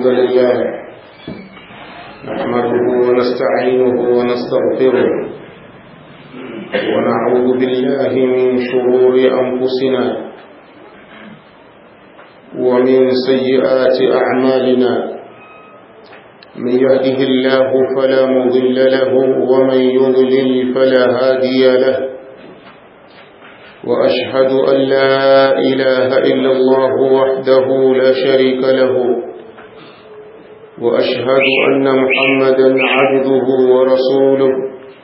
الحمد لله نحمده ونستعينه ونستغفره ونعوذ بالله من شرور أنفسنا ومن سيئات أعمالنا من يهده الله فلا مضل له ومن يضلل فلا هادي له وأشهد أن لا إله إلا الله وحده لا شريك له وأشهد أن محمدا عبده ورسوله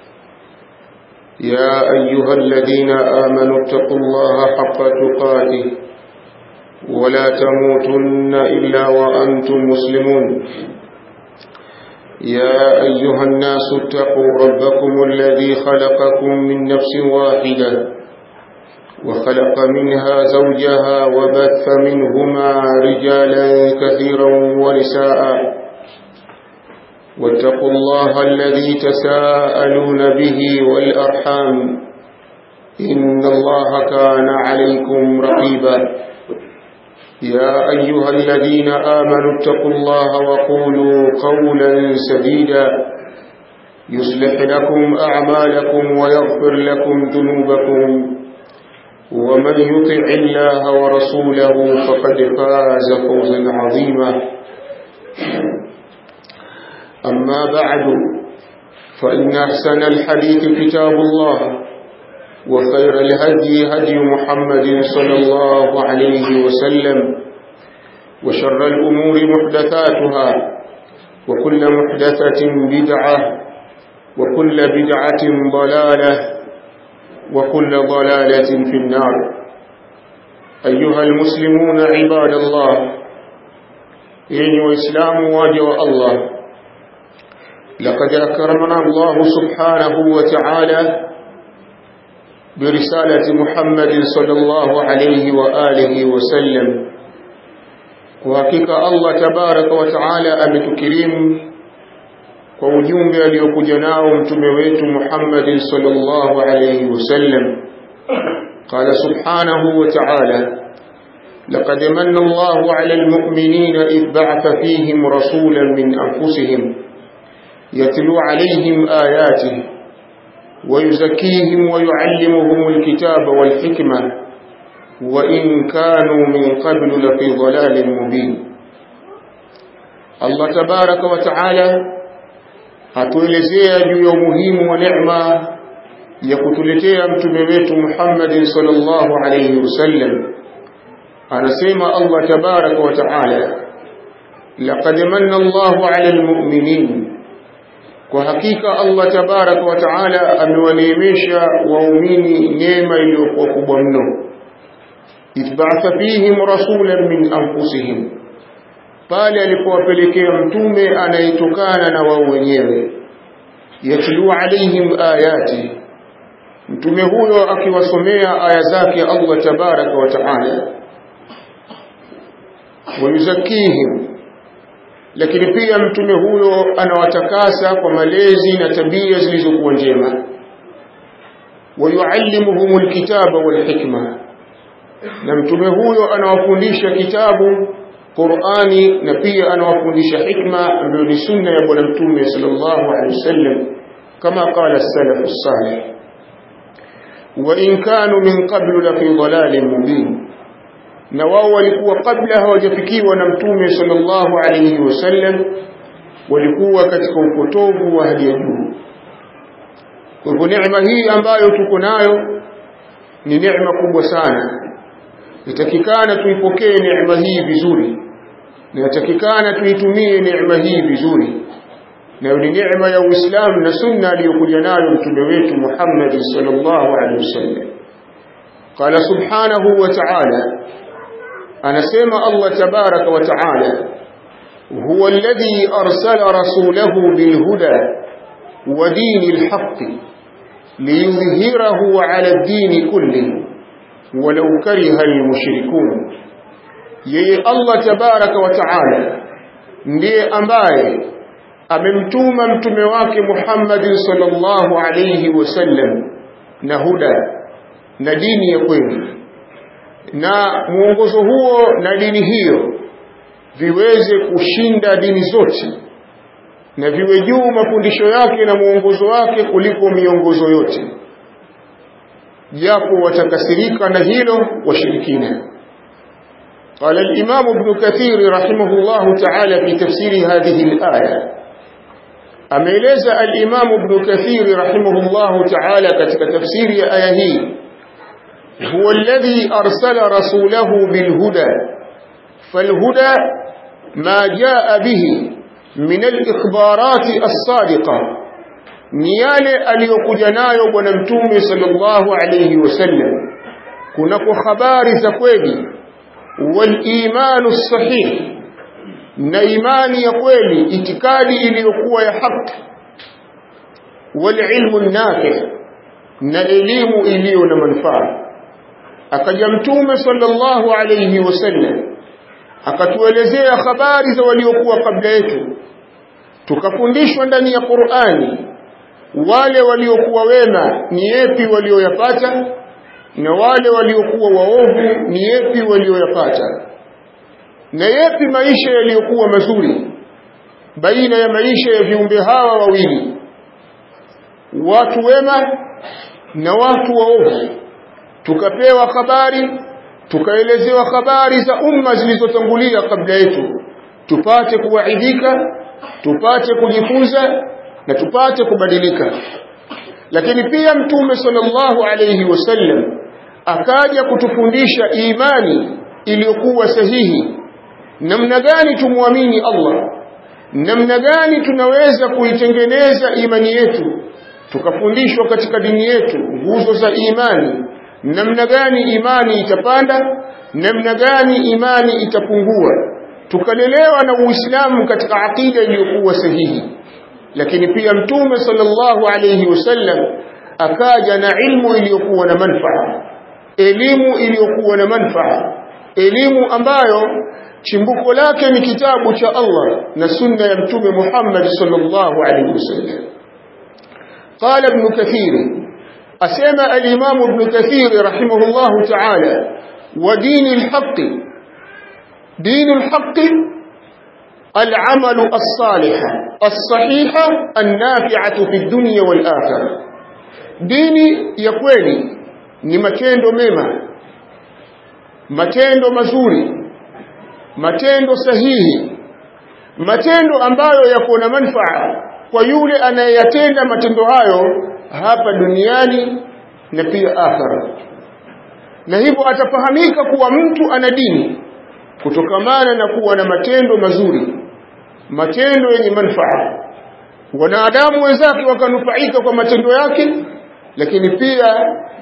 يا أيها الذين آمنوا اتقوا الله حق تقاته ولا تموتن إلا وأنتم مسلمون يا أيها الناس اتقوا ربكم الذي خلقكم من نفس واحدة وخلق منها زوجها وبث منهما رجالا كثيرا ونساء واتقوا الله الذي تساءلون به والأرحام إن الله كان عليكم رقيبا يا أيها الذين آمنوا اتقوا الله وقولوا قولا سديدا يصلح لكم أعمالكم ويغفر لكم ذنوبكم ومن يطع الله ورسوله فقد فاز فوزا عظيما أما بعد فإن أحسن الحديث كتاب الله وخير الهدي هدي محمد صلى الله عليه وسلم وشر الأمور محدثاتها وكل محدثة بدعة وكل بدعة ضلالة وكل ضلالة في النار أيها المسلمون عباد الله إن وإسلام واجه الله لقد أكرمنا الله سبحانه وتعالى برسالة محمد صلى الله عليه وآله وسلم وحقيقة الله تبارك وتعالى أمتكريم kwa ujumbe aliyokuja nao mtume wetu Muhammad sallallahu alayhi wasallam قال سبحانه وتعالى لقد من الله على المؤمنين إذ بعث فيهم رسولا من أنفسهم يتلو عليهم آياته ويزكيهم ويعلمهم الكتاب والحكمة وإن كانوا من قبل لفي ضلال مبين الله تبارك وتعالى atuelezea juu ya umuhimu wa neema ya kutuletea mtume wetu Muhammad sallallahu alayhi wasallam anasema Allah tabaraka wa taala laqad manna Allahu ala almu'minin kwa hakika Allah tabaraka wa taala amewaneemesha waumini neema iliyokuwa kubwa mno itba'atha fihim rasulan min anfusihim pale alipowapelekea mtume anayetokana na wao wenyewe yatlu alaihim ayati mtume huyo akiwasomea aya zake Allah tabaraka wa taala wayuzakihim lakini pia mtume huyo anawatakasa kwa malezi na tabia zilizokuwa njema wayuallimuhum alkitaba walhikma na mtume huyo anawafundisha kitabu Qur'ani na pia anawafundisha hikma ambayo ni sunna ya bwana mtume sallallahu alaihi wasallam kama qala salaf salih wa in kanu min qablu la fi dhalalin mubin na wao walikuwa kabla hawajafikiwa na mtume sallallahu alaihi wasallam walikuwa katika upotovu wa hali ya juu kwa hivyo neema hii ambayo tuko nayo ni neema kubwa sana itakikana tuipokee neema hii vizuri inatakikana tuitumie neema hii vizuri na ni neema ya Uislamu na sunna aliyokuja nayo mtume wetu Muhammad sallallahu alaihi wasallam qala subhanahu wa ta'ala anasema Allah tabaraka wa ta'ala huwa alladhi arsala rasulahu bilhuda wa dinil haqqi liyudhhirahu ala ad-din kullihi walau kariha al-mushrikun yeye Allah tabaraka wa taala ndiye ambaye amemtuma mtume wake Muhammad sallallahu alayhi wasallam na huda na dini ya kweli na mwongozo huo na dini hiyo viweze kushinda dini zote na viwe juu mafundisho yake na mwongozo wake kuliko miongozo yote japo watakasirika na hilo washirikina قال الإمام ابن كثير رحمه الله تعالى في تفسير هذه الآية أميلز الإمام ابن كثير رحمه الله تعالى كتك تفسير آيه هو الذي أرسل رسوله بالهدى فالهدى ما جاء به من الإخبارات الصادقة نيالي أليقجنايو ونمتومي صلى الله عليه وسلم كنكو خبار زكويلي والإيمان الصحيح na imani ya kweli itikadi iliyokuwa ya haki walilmu nafi na elimu iliyo na manufaa akaja mtume sallallahu alayhi wasallam akatuelezea habari za waliokuwa kabla yetu tukafundishwa ndani ya Qur'ani wale waliokuwa wema ni yepi walioyapata na wale waliokuwa waovu ni yepi walioyapata na yepi maisha yaliyokuwa mazuri baina ya maisha ya viumbe hawa wawili watu wema na watu waovu tukapewa habari tukaelezewa habari za umma zilizotangulia kabla yetu tupate kuwaidhika tupate kujifunza na tupate kubadilika lakini pia mtume sallallahu alayhi wasallam akaja kutufundisha imani iliyokuwa sahihi namna gani tumwamini Allah namna gani tunaweza kuitengeneza imani yetu tukafundishwa katika dini yetu nguzo za imani namna gani imani itapanda namna gani imani itapungua tukalelewa na Uislamu katika akida iliyokuwa sahihi lakini pia mtume sallallahu alayhi wasallam akaja na ilmu iliyokuwa na manufaa elimu iliyokuwa na manufaa elimu ambayo chimbuko lake ni kitabu cha Allah na sunna ya mtume Muhammad sallallahu alayhi wasallam قال ابن كثير أسمى الإمام ابن كثير رحمه الله تعالى ودين الحق دين الحق العمل الصالح الصحيح النافعة في الدنيا والآخرة ديني يكويني ni matendo mema matendo mazuri matendo sahihi matendo ambayo yako na manufaa kwa yule anayeyatenda matendo hayo hapa duniani na pia akhera na hivyo atafahamika kuwa mtu ana dini kutokamana na kuwa na matendo mazuri matendo yenye manufaa wanadamu wenzake wakanufaika kwa matendo yake lakini pia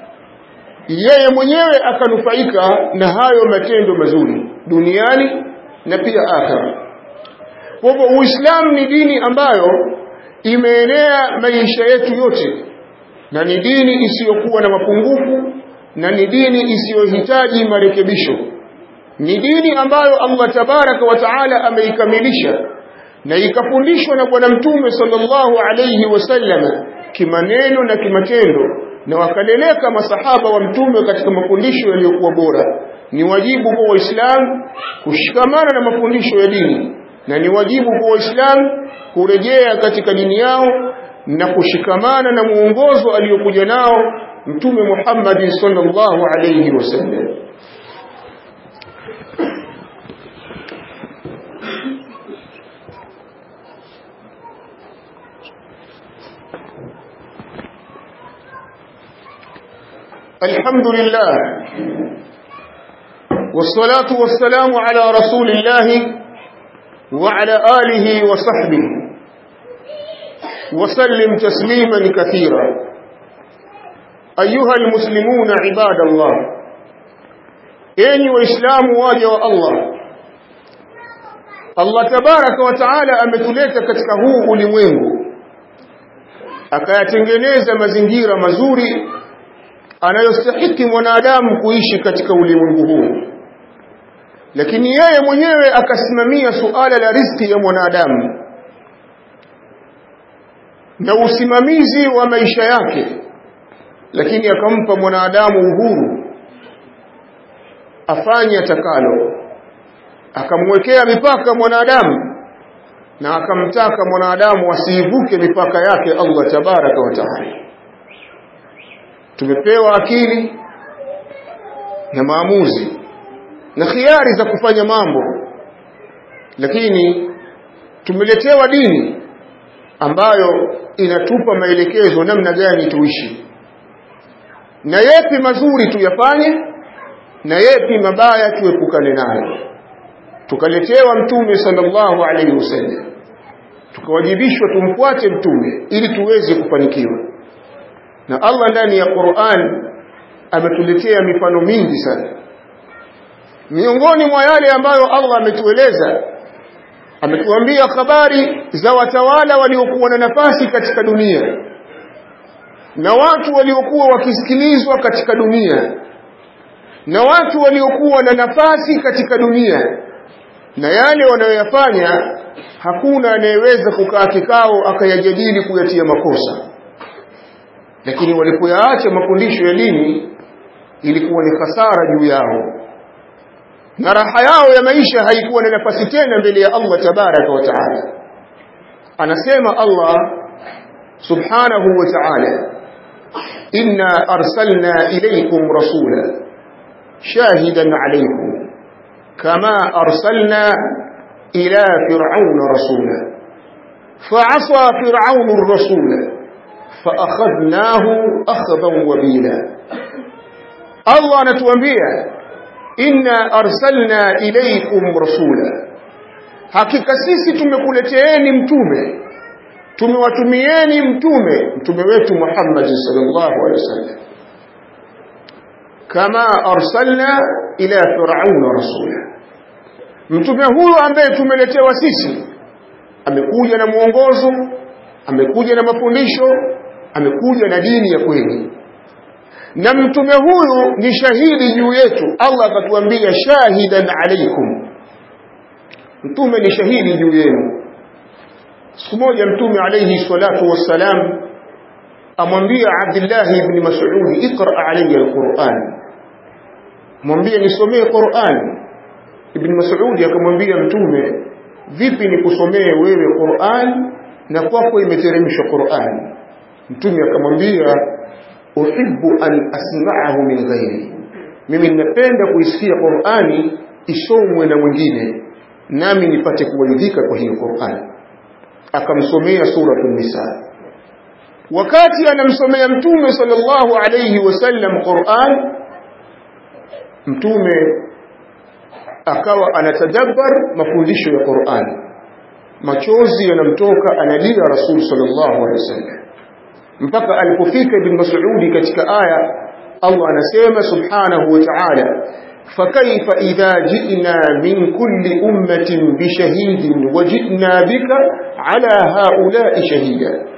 yeye mwenyewe akanufaika na hayo matendo mazuri duniani na pia akhera kwa hivyo uislamu ni dini ambayo imeenea maisha yetu yote na ni dini isiyokuwa na mapungufu na ni dini isiyohitaji marekebisho ni dini ambayo Allah tabaraka wa taala ameikamilisha na ikafundishwa na bwana mtume sallallahu alayhi wasallam kimaneno na kimatendo na wakaleleka masahaba wa mtume katika mafundisho yaliyokuwa bora ni wajibu kwa waislamu kushikamana na mafundisho ya dini na ni wajibu kwa waislamu kurejea katika dini yao na kushikamana na muongozo aliyokuja nao mtume Muhammad sallallahu alayhi wasallam الحمد لله والصلاة والسلام على رسول الله وعلى آله وصحبه وسلم تسليما كثيرا أيها المسلمون عباد الله إني وإسلام واجه الله Allah tabaraka wa taala ametuleta katika huu ulimwengu akayatengeneza mazingira mazuri anayostahiki mwanadamu kuishi katika ulimwengu huu lakini yeye mwenyewe akasimamia suala la riziki ya mwanadamu na usimamizi wa maisha yake lakini akampa mwanadamu uhuru afanye atakalo akamwekea mipaka mwanadamu na akamtaka mwanadamu asiivuke mipaka yake Allah tabaraka wa taala tumepewa akili na maamuzi na khiari za kufanya mambo lakini tumeletewa dini ambayo inatupa maelekezo namna gani tuishi na yepi mazuri tuyafanye na yepi mabaya tuepukane nayo tukaletewa mtume sallallahu alaihi wasallam tukawajibishwa tumfuate mtume ili tuweze kufanikiwa na Allah ndani ya Qur'an ametuletea mifano mingi sana miongoni mwa yale ambayo Allah ametueleza ametuambia habari za watawala waliokuwa na nafasi katika dunia na watu waliokuwa wakisikilizwa katika dunia na watu waliokuwa na nafasi katika dunia na yale wanayoyafanya hakuna anayeweza kukaa kikao akayajadili kuyatia makosa lakini walipoyaacha mafundisho ya dini ilikuwa ni hasara juu yao na raha yao ya maisha haikuwa na nafasi tena mbele ya Allah tabaraka wa taala anasema Allah subhanahu wa ta'ala inna arsalna ilaykum rasula shahidan alaykum kama arsalna ila fir'auna rasula فعصى فرعون الرسول فأخذناه أخذا وبيلا الله نتوانبيا inna arsalna ilaykum rasula hakika sisi tumekuleteeni mtume tumewatumieni mtume mtume wetu Muhammad sallallahu alaihi wasallam kama arsalna ila fir'auna rasula mtume huyo ambaye tumeletewa sisi amekuja na mwongozo amekuja na mafundisho amekuja na dini ya kweli na mtume huyu ni shahidi juu yetu Allah akatuambia shahidan alaikum mtume ni shahidi juu yenu siku moja mtume alayhi salatu wassalam amwambia Abdullah ibn Mas'ud iqra alayya alquran mwambie nisomee Qur'an ibn Mas'ud akamwambia mtume vipi nikusomee wewe Qur'an na kwako imeteremshwa Qur'an mtume akamwambia uhibbu an asma'ahu min ghairi mimi ninapenda kuisikia Qur'ani isomwe na mwingine nami nipate kuwaidhika kwa hiyo Qur'ani akamsomea suratul nisa wakati anamsomea mtume sallallahu alayhi wasallam Qur'an mtume akawa anatadabbar mafundisho ya Qur'an machozi yanamtoka analia rasul sallallahu alayhi wasallam mpaka alipofika ibn Mas'ud katika aya Allah anasema subhanahu wa ta'ala فكيف إذا جئنا من كل أمة بشهيد وجئنا بك على هؤلاء شهيدا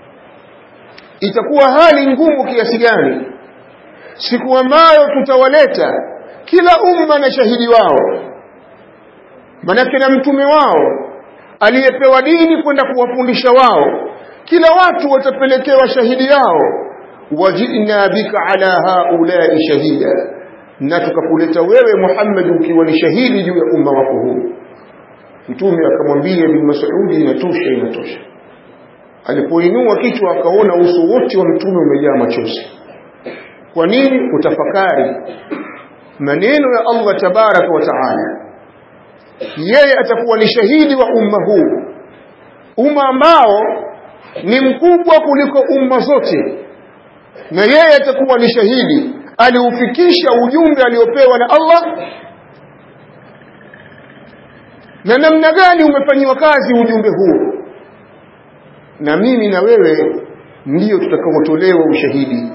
itakuwa hali ngumu kiasi gani siku ambayo tutawaleta kila umma na shahidi wao manake na mtume wao aliyepewa dini kwenda kuwafundisha wao kila watu watapelekewa shahidi yao wajina bika ala haulai shahida na tukakuleta wewe Muhammad ukiwa ni shahidi juu ya umma wako huu mtume akamwambia bin Mas'udi inatosha inatosha alipoinua kichwa akaona uso wote wa mtume umejaa machozi kwa nini utafakari maneno ya Allah tabaraka wa taala yeye atakuwa ni shahidi wa umma huu umma ambao ni mkubwa kuliko umma zote na yeye atakuwa ni shahidi aliufikisha ujumbe aliopewa na Allah na namna gani umefanyiwa kazi ujumbe huo na mimi na wewe ndiyo tutakaotolewa ushahidi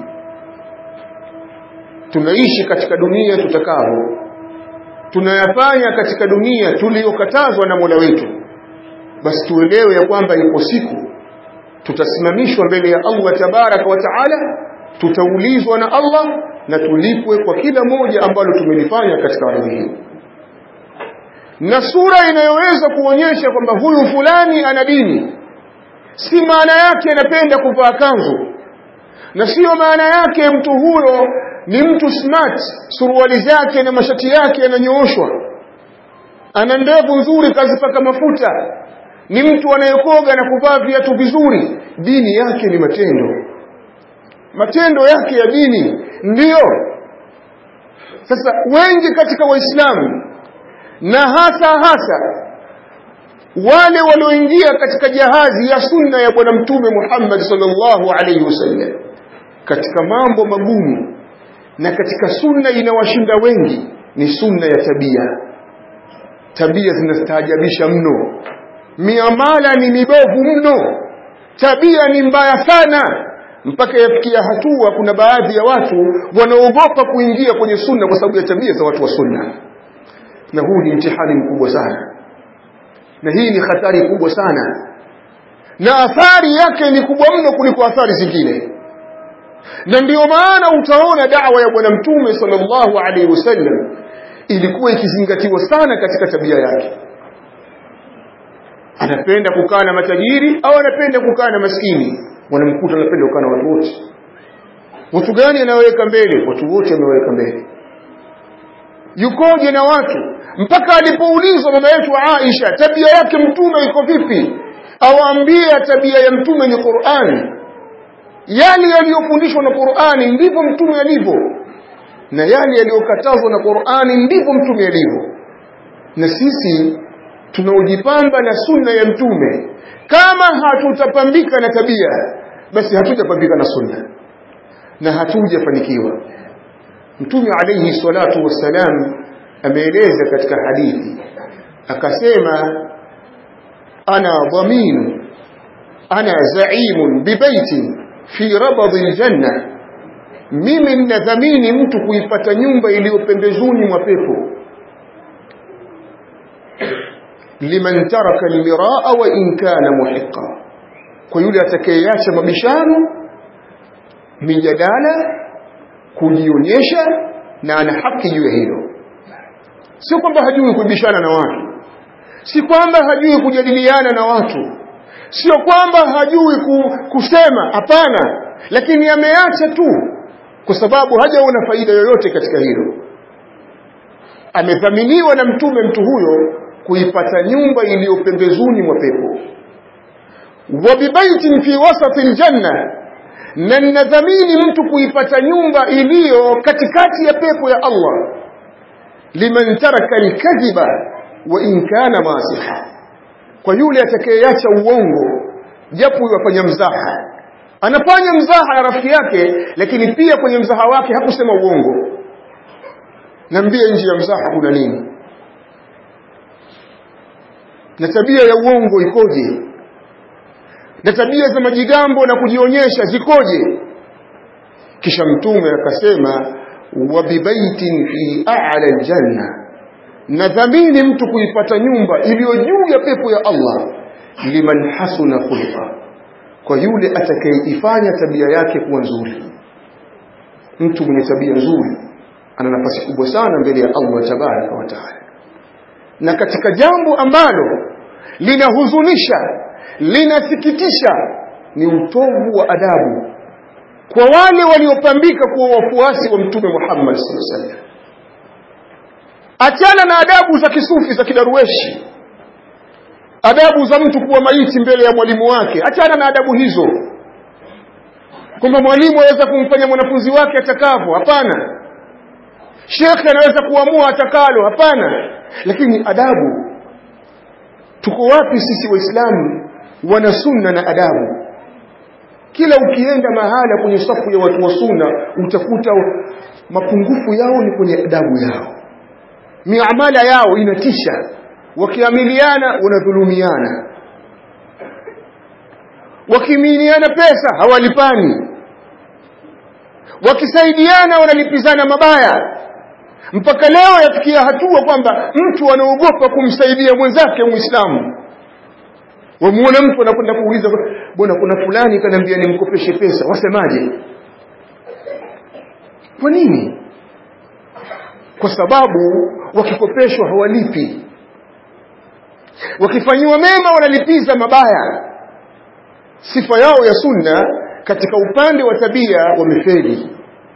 tunaishi katika dunia tutakao tunayafanya katika dunia tuliyokatazwa na Mola wetu basi tuelewe ya kwamba ipo siku tutasimamishwa mbele ya Allah tabaraka wa taala tutaulizwa na Allah na tulipwe kwa kila moja ambalo tumelifanya katika ardhi hii na sura inayoweza kuonyesha kwamba huyu fulani ana dini si maana yake anapenda kuvaa kanzu na sio maana yake mtu huyo ni mtu smart suruali zake na mashati yake yananyooshwa ana ndevu nzuri kazipaka mafuta ni mtu anayekoga na kuvaa viatu vizuri dini yake ni matendo matendo yake ya dini ndiyo sasa wengi katika waislamu na hasa hasa wale walioingia katika jahazi ya sunna ya bwana mtume Muhammad sallallahu alaihi wasallam katika mambo magumu na katika sunna inawashinda wengi ni sunna ya tabia tabia zinastaajabisha mno miamala ni mibovu mno tabia ni mbaya sana mpaka yafikia hatua kuna baadhi ya watu wanaogopa kuingia kwenye sunna kwa sababu ya tabia za watu wa sunna na huu ni mtihani mkubwa sana na hii ni hatari kubwa sana na athari yake ni kubwa mno kuliko athari zingine na ndiyo maana utaona dawa ya bwana mtume sallallahu alaihi wasallam ilikuwa ikizingatiwa sana katika tabia yake anapenda kukaa na matajiri au anapenda kukaa na maskini wanamkuta anapenda kukaa na watu wote watu gani anaweka mbele watu wote ameweka mbele yukoje na watu mpaka alipoulizwa mama yetu Aisha tabia yake mtume iko vipi awaambia tabia ya mtume ni Qur'ani yale yaliyofundishwa na Qur'ani ndivyo mtume alivyo na yale yaliyokatazwa na Qur'ani ndivyo mtume alivyo na sisi tunaojipamba na sunna ya mtume kama hatutapambika na tabia basi hatujapambika na sunna na hatujafanikiwa mtume alayhi salatu wassalam ameeleza katika hadithi akasema ana dhaminu ana zaimun bibaitin fi rabadhi aljanna mimi ninadhamini mtu kuipata nyumba iliyo pembezoni mwa pepo liman taraka almiraa wa in kana muhiqa kwa yule atakayeacha mabishano mijadala kujionyesha na ana haki juu ya hilo sio kwamba hajui kubishana na watu si kwamba hajui kujadiliana na watu sio kwamba hajui kusema hapana lakini ameacha tu kwa sababu hajaona faida yoyote katika hilo amedhaminiwa na mtume mtu huyo kuipata nyumba iliyo pembezoni mwa pepo wa bibaitin fi wasati aljanna na ninadhamini mtu kuipata nyumba iliyo katikati ya pepo ya Allah liman taraka alkadhiba wa in kana masiha kwa yule atakayeacha uongo japo yafanya mzaha anafanya mzaha na rafiki yake lakini pia kwenye mzaha wake hakusema uongo naambia nje ya mzaha kuna nini na tabia ya uongo ikoje na tabia za majigambo na kujionyesha zikoje kisha mtume akasema wa bibaitin fi a'la aljanna nadhamini mtu kuipata nyumba iliyo juu ya pepo ya Allah liman hasuna khulqa kwa yule atakayeifanya tabia yake kuwa nzuri mtu mwenye tabia nzuri ana nafasi kubwa sana mbele ya Allah tabaraka wa taala na katika jambo ambalo linahuzunisha linasikitisha ni utovu wa adabu kwa wale waliopambika kuwa wafuasi wa mtume Muhammad sallallahu alaihi wasallam achana na adabu za kisufi za kidarueshi adabu za mtu kuwa maiti mbele ya mwalimu wake achana na adabu hizo kwamba mwalimu aweza kumfanya mwanafunzi wake atakavyo hapana shekhe anaweza kuamua atakalo hapana lakini adabu tuko wapi sisi waislamu wana sunna na adabu kila ukienda mahala kwenye safu ya watu wa sunna utakuta mapungufu yao ni kwenye adabu yao miamala yao inatisha wakiamiliana wanadhulumiana wakiminiana pesa hawalipani wakisaidiana wanalipizana mabaya mpaka leo yafikia hatua kwamba mtu anaogopa kumsaidia mwenzake muislamu wamuona mtu anakwenda kuuliza bwana kuna fulani kaniambia nimkopeshe pesa wasemaje kwa nini kwa sababu wakikopeshwa hawalipi wakifanyiwa mema wanalipiza mabaya sifa yao ya sunna katika upande wa tabia wamefeli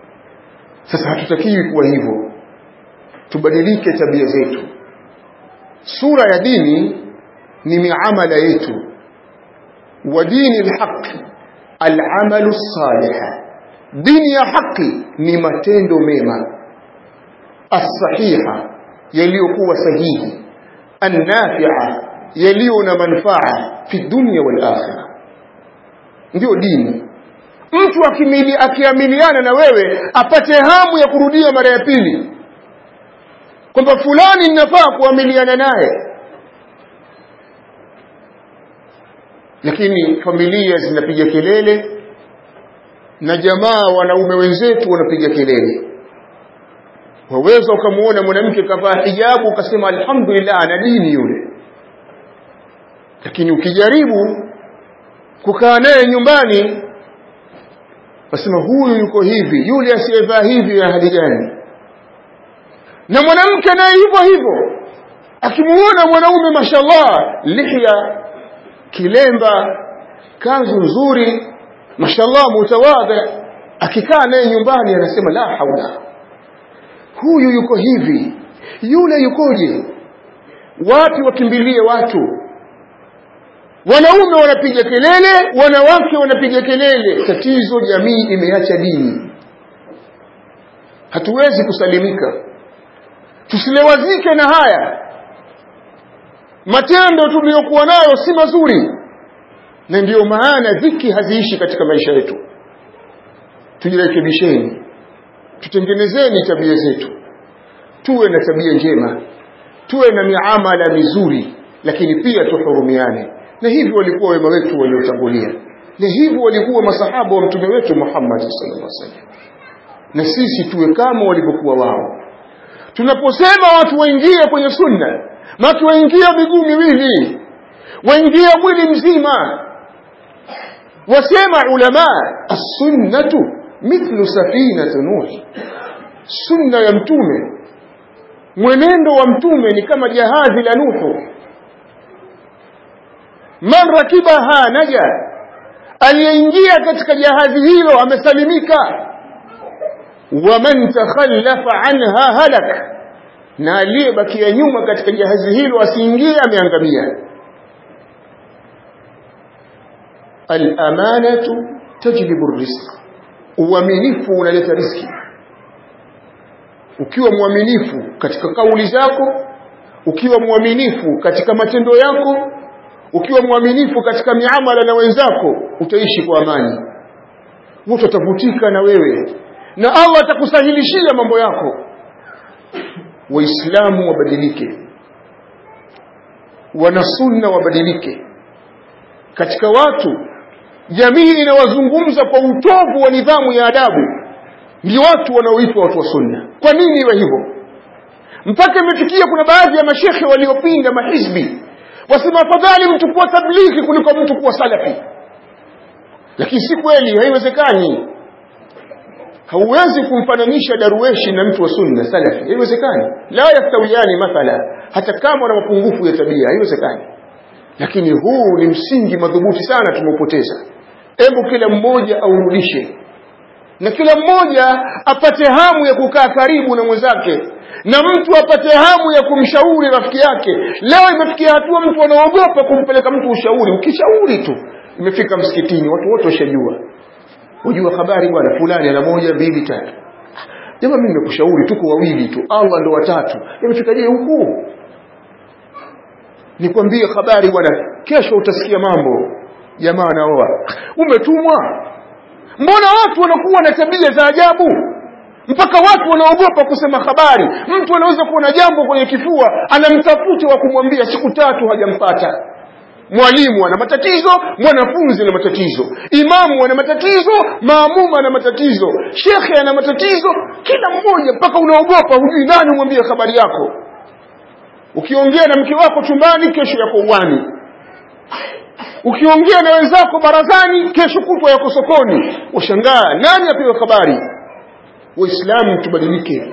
sasa hatutakiwi kuwa hivyo tubadilike tabia zetu sura ya dini ni miamala yetu wa dini alhaq alamalu salih dini ya haki ni matendo mema as-sahiha yaliyokuwa sahihi an-nafi'a yaliyo na manufaa fi dunya wal akhirah ndio dini mtu akimili akiamiliana na wewe apate hamu ya kurudia mara ya pili kwamba fulani ninafaa kuamiliana naye lakini familia zinapiga kelele na jamaa wanaume wenzetu wanapiga kelele waweza ukamuona mwanamke kavaa hijabu ukasema alhamdulillah ana dini yule lakini ukijaribu kukaa naye nyumbani wasema huyu yuko hivi yule asiyevaa hivi ya hali gani na mwanamke naye hivyo hivyo akimuona mwanaume mashallah lihya kilemba kanzu nzuri mashallah mutawadhi akikaa naye nyumbani anasema la haula huyu yuko hivi yule yukoje wapi wakimbilie watu wanaume wanapiga kelele wanawake wanapiga kelele tatizo jamii imeacha dini hatuwezi kusalimika tusilewazike na haya matendo tuliyokuwa nayo si mazuri na ndiyo maana dhiki haziishi katika maisha yetu tujirekebisheni tutengenezeni tabia zetu tuwe na tabia njema tuwe na miamala mizuri lakini pia tuhurumiane na hivi walikuwa wema wetu waliotangulia na hivi walikuwa masahaba wa mtume wetu Muhammad sallallahu alaihi wasallam na sisi tuwe kama walivyokuwa wao tunaposema watu waingie kwenye sunna watu waingie miguu miwili waingie mwili mzima wasema ulama as-sunnatu mithlu safinati nuh sunna ya mtume mwenendo wa mtume ni kama jahazi la nuhu man rakibaha naja aliyeingia katika jahazi hilo amesalimika waman takhallafa anha halak na aliyebakia nyuma katika jahazi hilo asiingie ameangamia al-amanatu tajlibu rizq uaminifu unaleta riski ukiwa mwaminifu katika kauli zako ukiwa mwaminifu katika matendo yako ukiwa mwaminifu katika miamala na wenzako utaishi kwa amani watu watavutika na wewe na Allah atakusahilishia mambo yako waislamu wabadilike wanasunna wabadilike katika watu jamii inawazungumza kwa utovu wa nidhamu ya adabu ndio watu wanaoitwa watu wa sunna kwa nini iwe hivyo mpaka imefikia kuna baadhi ya mashekhe waliopinga mahizbi wasema afadhali mtu kuwa tablighi kuliko mtu kuwa salafi lakini si kweli haiwezekani hauwezi kumfananisha darueshi na mtu wa sunna salafi haiwezekani la yastawiyani mathala hata kama wana mapungufu ya tabia haiwezekani lakini huu ni msingi madhubuti sana tumeupoteza hebu kila mmoja aurudishe na kila mmoja apate hamu ya kukaa karibu na mwenzake na mtu apate hamu ya kumshauri rafiki yake leo imefikia hatua mtu anaogopa kumpeleka mtu ushauri ukishauri tu imefika msikitini watu wote washajua unajua habari bwana fulani ana moja mbili tatu jamaa mimi nimekushauri tuko wawili tu Allah ndo watatu imefikaje huku nikwambie habari bwana kesho utasikia mambo jamaa anaoa umetumwa mbona watu wanakuwa na tabia za ajabu mpaka watu wanaogopa kusema habari mtu anaweza kuwa na jambo kwenye kifua anamtafuta wa kumwambia siku tatu hajampata mwalimu ana matatizo mwanafunzi ana matatizo imamu ana matatizo maamuma ana matatizo shekhe ana matatizo kila mmoja mpaka unaogopa hujui nani umwambie habari yako ukiongea na mke wako chumbani kesho yako uwani ukiongea na wenzako barazani kesho kutwa yako sokoni washangaa nani apewe habari waislamu tubadilike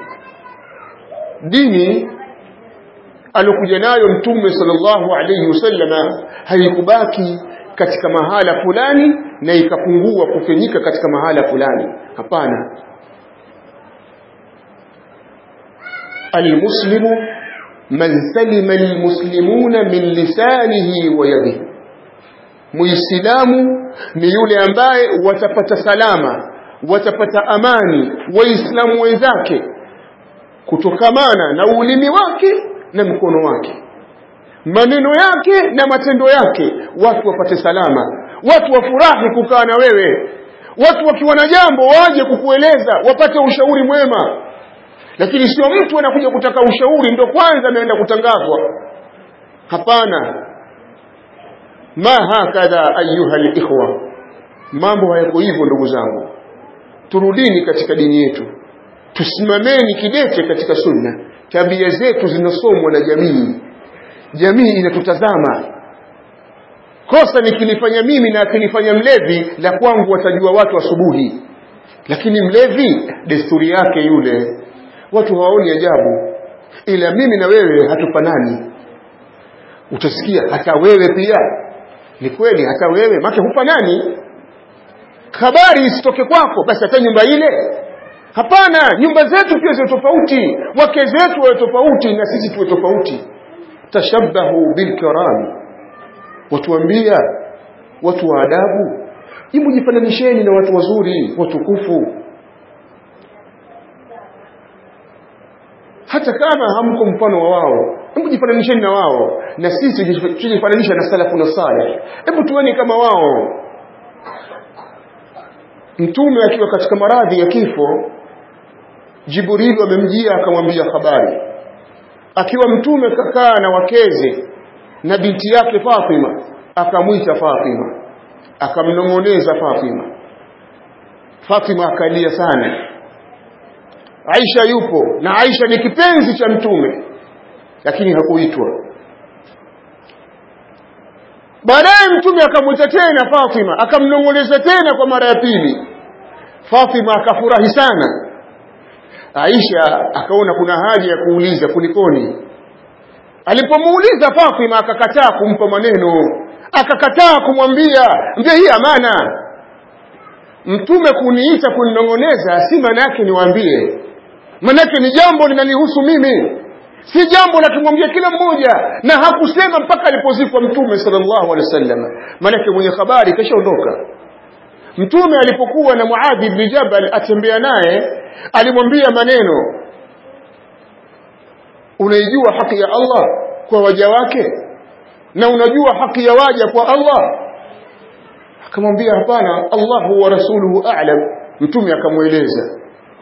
dini alokuja nayo mtume sallallahu alayhi wasallama haikubaki katika mahala fulani na ikapungua kufanyika katika mahala fulani hapana almuslimu man salima almuslimuna min lisanihi wa yadihi muislamu ni yule ambaye watapata salama watapata amani waislamu wenzake kutokamana na ulimi wake na mkono wake maneno yake na matendo yake watu wapate salama watu wafurahi kukaa na wewe watu wakiwa na jambo waje kukueleza wapate ushauri mwema lakini sio mtu anakuja kutaka ushauri ndo kwanza ameenda kutangazwa hapana ma hakadha ayuha likhwa mambo hayako hivyo ndugu zangu turudini katika dini yetu tusimameni kidete katika sunna tabia zetu zinasomwa na jamii jamii inatutazama kosa nikilifanya mimi na akilifanya mlevi la kwangu watajua watu asubuhi lakini mlevi desturi yake yule watu hawaoni ajabu ila mimi na wewe hatufanani utasikia hata wewe pia ni kweli hata wewe make hufanani habari isitoke kwako basi hata nyumba ile hapana nyumba zetu pia ziwe tofauti wake zetu wawe tofauti na sisi tuwe tofauti tashabbahu bilkirami watuambia watu wa adabu hebu jifananisheni na watu wazuri watukufu hata kama hamko mfano wa wao hebu jifananisheni na wao na sisi tujifananisha na salafu na salih hebu tuweni kama wao mtume akiwa katika maradhi ya kifo jibrilu amemjia akamwambia habari akiwa mtume kakaa na wakeze na binti yake Fatima akamwita Fatima akamnong'oneza Fatima Fatima akalia sana Aisha yupo na Aisha ni kipenzi cha mtume lakini hakuitwa baadaye mtume akamwita tena Fatima akamnong'oneza tena kwa mara ya pili Fatima akafurahi sana Aisha akaona kuna haja ya kuuliza kulikoni alipomuuliza Fatima akakataa kumpa maneno akakataa kumwambia ndio hii amana mtume kuniita kuninong'oneza si maana yake niwaambie manake ni jambo linanihusu mimi si jambo la kumwambia kila mmoja na hakusema mpaka alipozikwa mtume sallallahu alaihi wasallam manake mwenye habari kashaondoka mtume alipokuwa na Muadh ibn Jabal atembea naye alimwambia maneno unaijua haki ya Allah kwa waja wake na unajua haki ya waja kwa Allah akamwambia hapana Allahu wa rasuluhu a'lam mtume akamweleza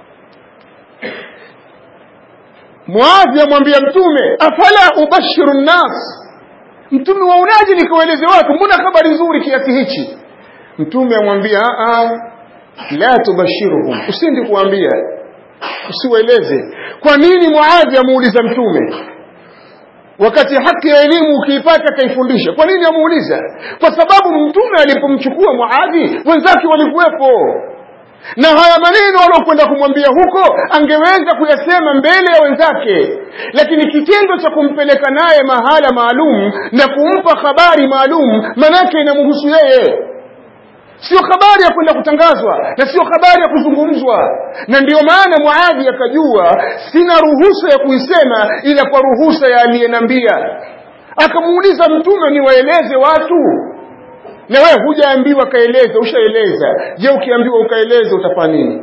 Muadhi amwambia mtume afala ubashiru nnas mtume waonaje nikawaeleze watu mbona habari nzuri kiasi hichi mtume amwambia a la tubashiruhum usindi kuambia usiwaeleze kwa nini muadhi amuuliza mtume wakati haki ya elimu ukiipata kaifundisha kwa nini amuuliza kwa sababu mtume alipomchukua muadhi wenzake walikuwepo na haya maneno waliokwenda kumwambia huko angeweza kuyasema mbele ya wenzake lakini kitendo cha kumpeleka naye mahala maalum na kumpa habari maalum manake inamhusu yeye sio habari ya kwenda kutangazwa na sio habari ya kuzungumzwa na ndiyo maana muadhi akajua sina ruhusa ya kuisema ila kwa ruhusa ya aliyenambia akamuuliza mtume niwaeleze watu na wewe hujaambiwa kaeleza ushaeleza je ukiambiwa ukaeleza utafanya nini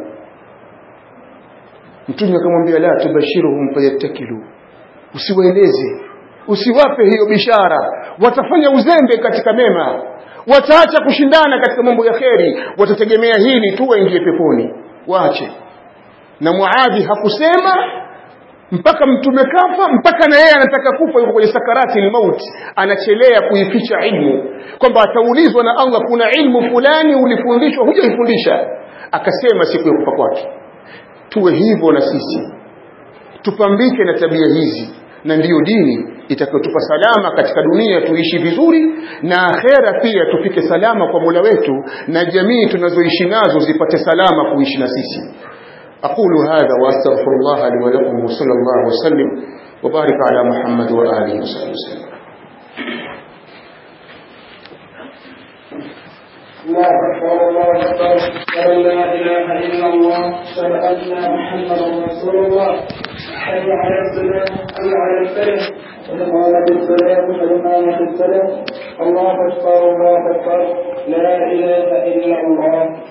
mtume akamwambia la tubashiruhum fayattakilu usiwaeleze usiwape hiyo bishara watafanya uzembe katika mema wataacha kushindana katika mambo ya kheri watategemea hili tu waingie peponi waache na muadhi hakusema mpaka mtume kafa mpaka na yeye anataka kufa yuko kwenye sakarati lmauti anachelea kuificha ilmu kwamba ataulizwa na Allah kuna ilmu fulani ulifundishwa hujaifundisha akasema siku ya kufa kwake tuwe hivyo na sisi tupambike na tabia hizi na ndiyo dini itakayotupa salama katika dunia tuishi vizuri na akhera pia tufike salama kwa Mola wetu na jamii tunazoishi nazo zipate salama kuishi na sisi أقول هذا وأستغفر الله لي ولكم وصلى الله وسلم وبارك على محمد وآله وصحبه وسلم الله أكبر الله أكبر أشهد أن لا إله إلا الله أشهد أن محمدا رسول الله حي على الصلاة حي على الفلاح السلف وقامت الصلاة فإمامة السلف الله أكبر الله أكبر لا إله إلا الله